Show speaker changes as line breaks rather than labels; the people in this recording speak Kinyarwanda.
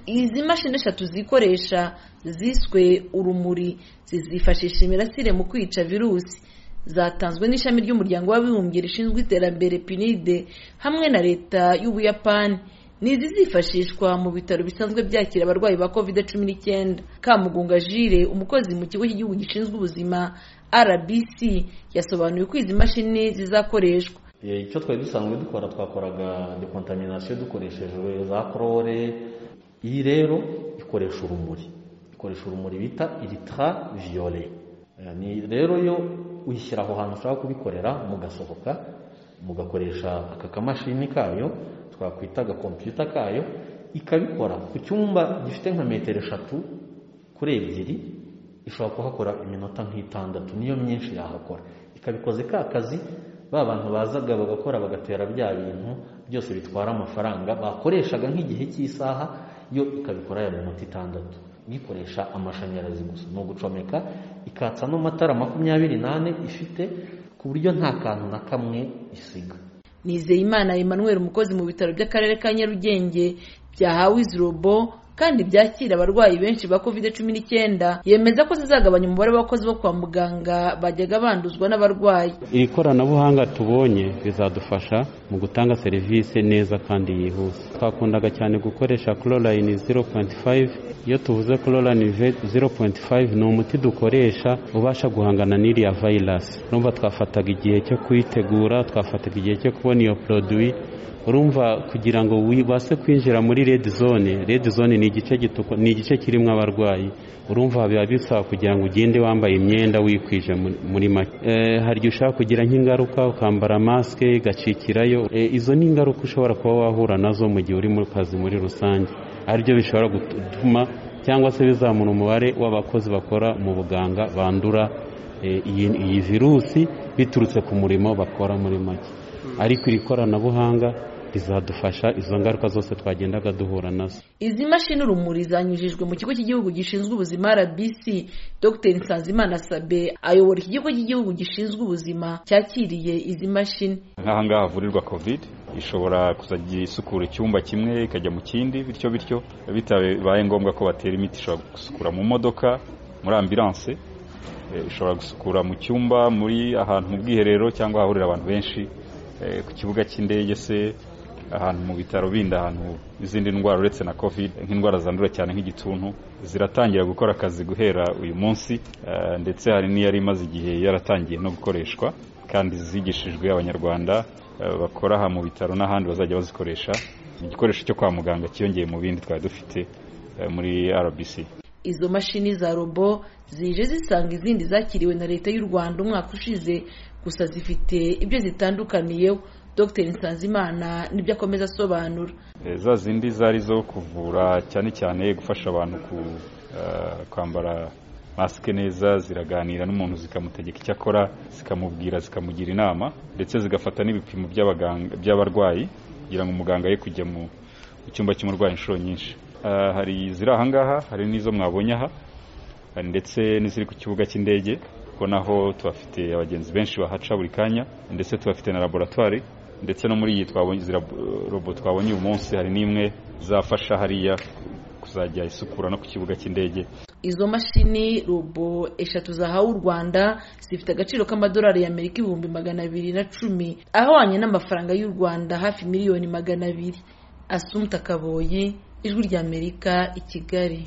izi mashini eshatu zikoresha ziswe urumuri zizifashisha imirasire mu kwica virusi zatanzwe n'ishami ry'umuryango w'abibumbye rishinzwe iterambere pinide hamwe na leta y'ubuyapani ni izizifashishwa mu bitaro bisanzwe byakira abarwayi ba covid cumi n'icyenda kamugunga jire umukozi mu kigo cy'igihugu gishinzwe ubuzima rbc yasobanuye uko izi mashini zizakoreshwa
icyo twari dusanzwe dukora twakoraga dekontaminasiyo dukoreshejwe za korore iyi rero ikoresha urumuri ikoresha urumuri bita iritra viyore ni rero yo uyishyira aho hantu ushaka kubikorera mugasohoka mugakoresha aka kamashini kayo twakwita agakompiyuta kayo ikabikora ku cyumba gifite nka metero eshatu kuri ebyiri ishobora kuhakora iminota nk'itandatu niyo myinshi yahakora ikabikoze ka kazi ba bantu bazaga bagakora bagatera bya bintu byose bitwara amafaranga bakoreshaga nk'igihe cy'isaha yo ikabikora ya minota itandatu ikoresha amashanyarazi gusa ni ugucomeka ikatsa n'amatara makumyabiri n'ane ifite ku buryo nta kantu na kamwe isiga
nizeyimana emmanuel umukozi mu bitaro by'akarere ka nyarugenge byahawe izi robo kandi byakira abarwayi benshi ba covid cumi n'icyenda yemeza ko zizagabanya umubare w'abakozi bo kwa muganga bajyaga banduzwa n'abarwayi
iri koranabuhanga tubonye rizadufasha mu gutanga serivisi neza kandi yihuse twakundaga cyane gukoresha chlorine 0.5 iyo tuvuze chlorine 0.5 ni umuti dukoresha ubasha guhangana n'iriya virus urumva twafataga igihe cyo kuyitegura twafataga igihe cyo kubona iyo produit urumva kugira ngo wibase kwinjira muri red zone red zone ni igice ni igice kirimo abarwayi urumva biba bisaba kugira ngo ugende wambaye imyenda wikwije muri make hari igihe ushobora kugira nk'ingaruka ukambara masike igacikirayo izo ni ingaruka ushobora kuba wahura nazo mu gihe uri mu kazi muri rusange aribyo bishobora gutuma cyangwa se bizamura umubare w'abakozi bakora mu buganga bandura iyi virusi biturutse ku murimo bakora muri make ariko iri koranabuhanga rizadufasha izo ngaruka zose twagendaga duhura nazo
izi mashini urumuri zanyujijwe mu kigo cy'igihugu gishinzwe ubuzima rbc dr nsanzimana sabe ayobora iki kigo cy'igihugu gishinzwe ubuzima cyakiriye izi mashini
nk'aha ngaha havurirwa covid ishobora kuzajya isukura icyumba kimwe ikajya mu kindi bityo bityo bitabaye ngombwa ko batera imiti ishobora gusukura mu modoka muri ambilanse ishobora gusukura mu cyumba muri ahantu mu bwiherero cyangwa ahahurira abantu benshi ku kibuga cy'indege se ahantu mu bitaro bindi ahantu izindi ndwara uretse na covid nk'indwara zandura cyane nk'igituntu ziratangira gukora akazi guhera uyu munsi ndetse hari n'iyari imaze igihe yaratangiye no gukoreshwa kandi zigishijwe abanyarwanda bakora aha mu bitaro n'ahandi bazajya bazikoresha igikoresho cyo kwa muganga cyiyongeye mu bindi twari dufite muri rbc
izo mashini za robo zije zisanga izindi zakiriwe na leta y'u rwanda umwaka ushize gusa zifite ibyo zitandukaniyeho dr nsanzimana nibyo akomeza asobanura
za zindi zari zo kuvura cyane cyane gufasha abantu kwambara masike neza ziraganira n'umuntu zikamutegeka icyo akora zikamubwira zikamugira inama ndetse zigafata n'ibipimo by'abarwayi kugira ngo umuganga ye kujya mu cyumba cy'umurwayi inshuro nyinshi hari iziri aha ngaha hari n'izo mwabonye aha ndetse n'iziri ku kibuga cy'indege kuko naho tuhafite abagenzi benshi bahaca buri kanya ndetse tuhafite na laboratwari ndetse no muri iyi twabonye robo twabonye uyu munsi hari n'imwe zafasha hariya kuzajya isukura no ku kibuga cy'indege
izo mashini robo eshatu zahawe u rwanda zifite agaciro k'amadolari y'amerika ibihumbi magana abiri na cumi ahwanye n'amafaranga y'u rwanda hafi miliyoni magana abiri asumta kaboyi ijwi ry'amerika i kigali